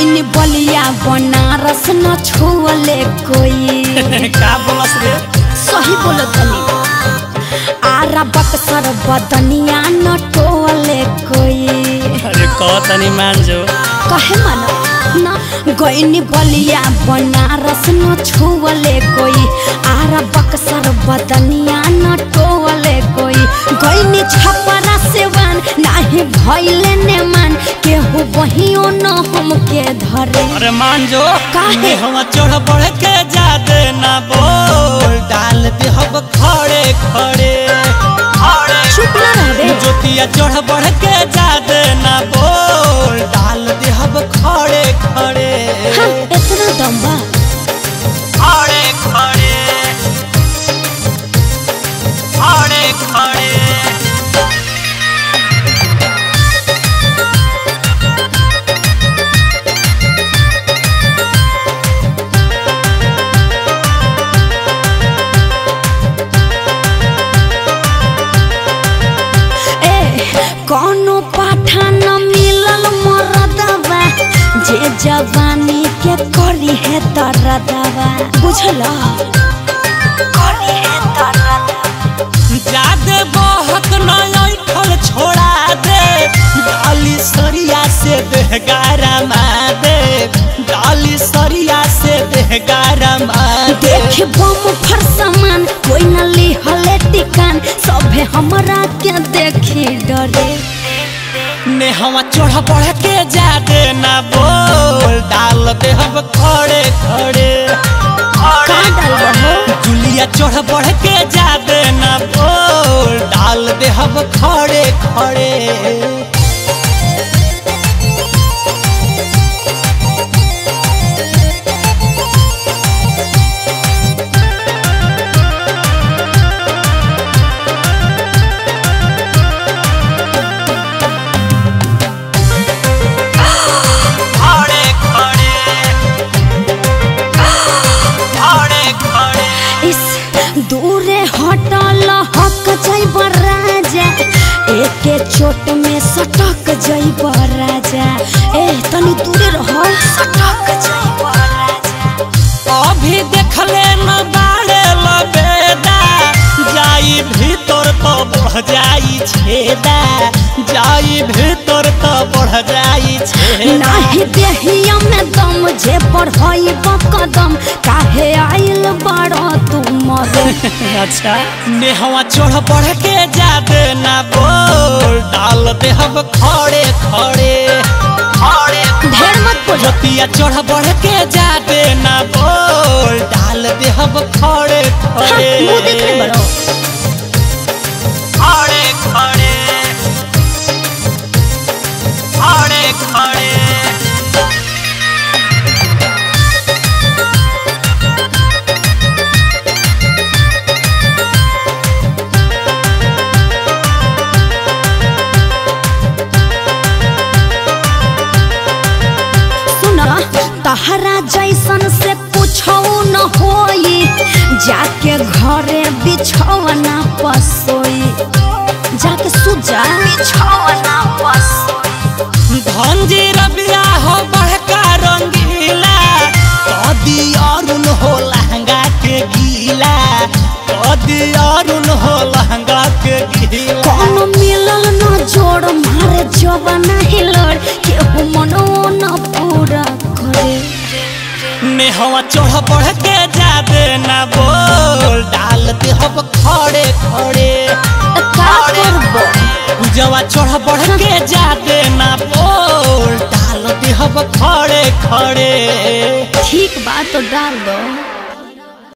गईनी बलिया बनारस न छुअले कोई का बोलस रे सही बोलो तनी आरा बक्सर बदनिया न टोले कोई अरे कह तनी मान जो कहे मानो ना गईनी बलिया बनारस न छुअले कोई आरा बक्सर बदनिया न टोले कोई गईनी छपरा सेवन नाही भइले ने मान केहू बहियो न हमके धरे अरे मान जो काहे? हम चढ़ बढ़ के जादे ना बोल डाल दे हम खड़े खड़े खड़े चुप ना रहबे जोतिया चढ़ बढ़ के जादे ना बोल डाल दे हम खड़े खड़े हाँ, इतना दम बा खड़े खड़े खड़े खड़े ए कोनो पाठा न मिलल मरदवा जे जवानी के करी है तरदवा बुझला करी है तरदवा जादे बहुत नय ठल छोड़ा दे डाली सरिया से देहगारा दे डाली सरिया से देहगारा दे देख बम फर सामान कोई न लिहले टिकान सभे हमरा के देखी डरे ने हवा चढ़ बढ़ के जादे ना बोल डाल दे हम खड़े खड़े का डाल हो जुलिया चढ़ बढ़ के जादे ना बोल डाल दे हम खड़े खड़े खड़े खड़े खड़े खड़े इस दूरे हटल हक जैब राजा एके चोट में सटक जैब राजा ए तनी दूरे रह सटक जैब राजा अभी देखले न बाड़े लबेदा जाई भीतर तो बढ़ जाई छेदा जाई भीतर तो बढ़ जाई छेदा नाही देहिया में दम जे बढ़ई कदम काहे आइल बड़ तू मरे अच्छा नेहवा चढ़ बढ़ के जादे ना बोल डाल दे हम खड़े खड़े खड़े ढेर मत बोलो जोतिया चढ़ बढ़ के जादे ना बोल डाल दे हम खड़े हाँ, खड़े मुंह देख ले बड़ो खड़े खड़े खड़े खड़े सुन तहरा जैसन से पूछो न होई जाके घरे बिछौना पसोई जाके सुजा बिछौना पसोई धनजी रबिया हो बड़का रंगीला कदी अरुण हो लहंगा के गीला कदी अरुण हो लहंगा के गीला कौन मिलल न जोड़ मारे जवाना हिलड़ केहू मनो न पूरा करे नेहवा चढ़ बढ़ के जादे ना बोल डाल दे हम खड़े खड़े त का करबो पूजवा चढ़ बढ़ के जादे ना बोल डाल दे हम खड़े खड़े ठीक बात तो डाल दो